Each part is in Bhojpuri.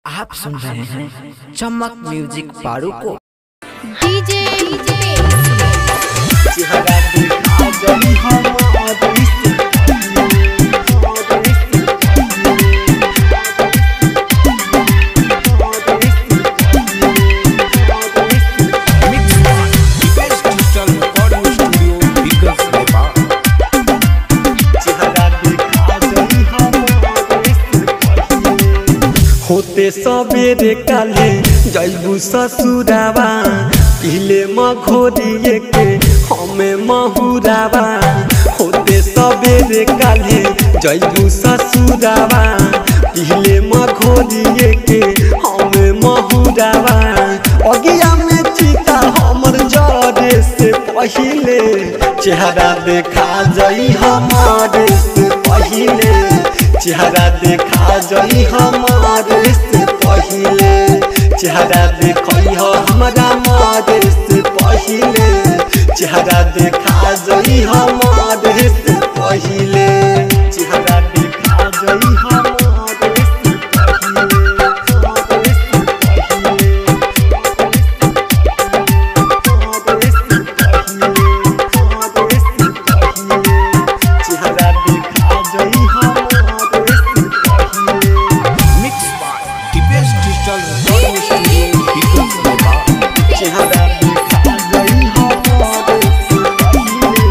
आप सुन रहे हैं चमक म्यूजिक पारू को DJ Digital Recording Studio, Biggest Nepal. होते सबेरे काले जैबू ससुरावा पीले मघोरिए के हमें महुरावा होते सबेरे काले जैबू ससुरावा पीले मघोरिए के हमें महुरावा अगिया में चिता हमर जरे से पहिले चेहरा देखा जई हमारे से पहिले चेहरा देखा जई हमारे से पहिले चेहरा देखई हो हमरा मारे से पहिले चेहरा देखा जई हमारे से पहिले चेहरा देखा जई हमारे से पहिले हमारे से पहिले हमारे से पहिले हमारे से पहिले चेहरा देखा जई हमारे से पहिले Mixed by the best digital recording studio, Biggest Nepal. चेहरा देखा जई हमारे से पहिले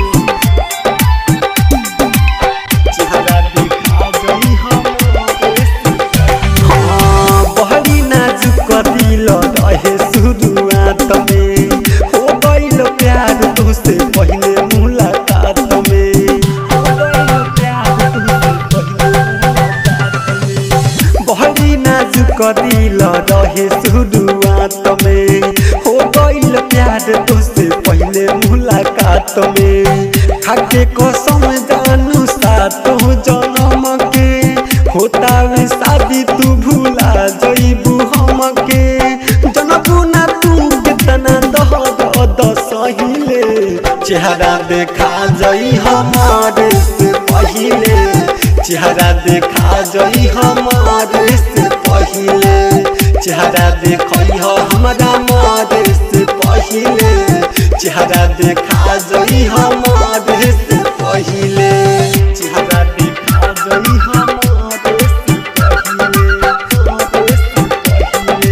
चेहरा देखा जई हमारे से हाँ, बहरी नाजुक दिल रहे शुरुआत में हो गइल प्यार तुझसे पहले मुलाकात में हो गइल प्यार तुझसे पहले मुलाकात में बहरी नाजुक दिल रहे शुरुआत में हो गइल प्यार तुझसे पहले मुलाकात में खाके कसम जानू सातो जन्म के होता वे शादी तू भूला जइबू हमके जनबू ना तू कितना दह द सहिले चेहरा देखा जई हमारे से पहिले चेहरा देखा जई हमारे से पहिले चेहरा देखई हो हमरा मारे से पहिले चेहरा देखा जई हमारे से पहिले चेहरा देखा जई हमारे से पहिले हमारे से पहिले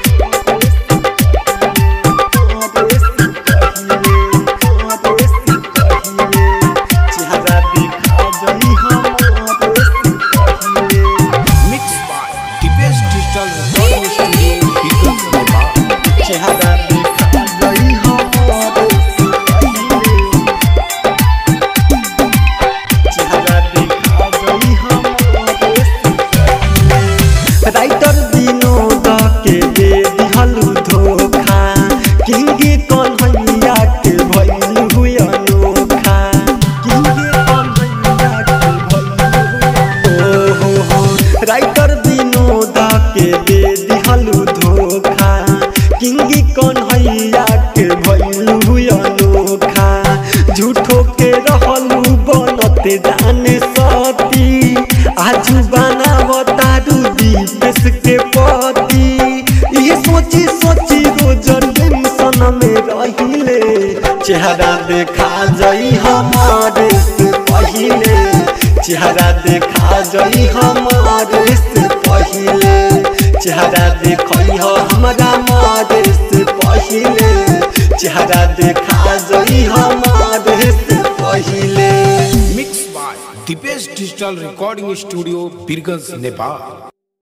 हमारे से पहिले हमारे से पहिले चेहरा देखा जई हमारे से पहिले Mixed by the best digital recording studio, Biggest Nepal. चेहरा देखा जई हमारे से पहिले चेहरा देखा जई हमारे से पहिले राइटर विनोद के दे दिहलु धोखा किंगे कन्हैया के भइल हुई अनोखा किंगे कन्हैया के भइल ओ हो हो राइटर विनोद के दे दिहलु धोखा किंगी कन्हैया के भइल हुई अनोखा झूठो के रहलु बनते जाने सती आजू बनावतारू दीपेश के पति ये सोची सोची रोज टेंशन में रहिले चेहरा देखा जई हमारे से पहिले चेहरा देखा जई हमारे से पहिले चेहरा देखई हो हमरा मारे से पहिले चेहरा देखा जई हमारे से पहिले Mixed by the best digital recording studio, Biggest Nepal.